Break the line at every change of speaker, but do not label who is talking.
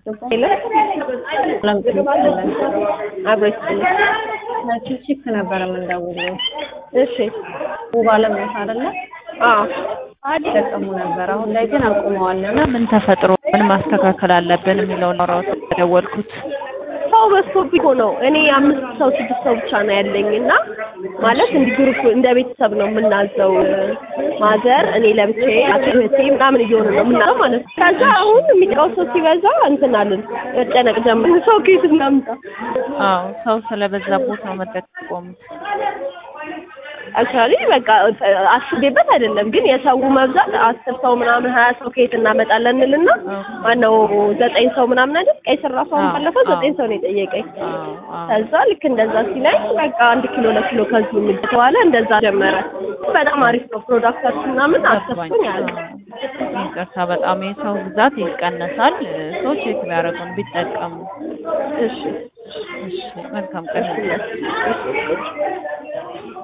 ቺክ ነበር የምንደውለው።
እሺ
ውብ አለምነት አይደለ?
አዎ
ይጠቀሙ ነበር። አሁን ላይ ግን አቁመዋል እና
ምን ተፈጥሮ ምን ማስተካከል አለብን የሚለውን አውራው ተደወልኩት።
ሰው በዝቶብኝ እኮ ነው። እኔ አምስት ሰው ስድስት ሰው ብቻ ነው ያለኝ እና ማለት እንዲህ ግሩፕ እንደ ቤተሰብ ነው የምናዘው። ማዘር፣ እኔ ለብቻዬ፣ እህቴ ምናምን እየሆነ ነው የምናዘው ማለት ነው። ከዛ አሁን የሚቀው ሰው ሲበዛ እንትን አልን መጨነቅ ጀመርን። ሰው ከየት እናምጣ?
አዎ ሰው ስለበዛቦት ነው መጠቆሙት።
አክቹዋሊ በቃ አስቤበት አይደለም፣ ግን የሰው መብዛት አስር ሰው ምናምን ሀያ ሰው ከየት እናመጣለን እንልና ማነው ዘጠኝ ሰው ምናምን አይደል ቀይ ስራፋ ባለፈው ዘጠኝ ሰው ነው የጠየቀኝ። ከዛ ልክ እንደዛ ሲለኝ በቃ አንድ ኪሎ ለኪሎ ከዚሁ የሚል ተባለ። እንደዛ ጀመረ። በጣም አሪፍ ነው ፕሮዳክታችሁ ምናምን አሰብኩኝ አለ።
ይቅርታ በጣም የሰው ብዛት ይቀነሳል። ሰዎች የት ቢያደርጉን ቢጠቀሙ።
እሺ
እሺ መልካም ቀን።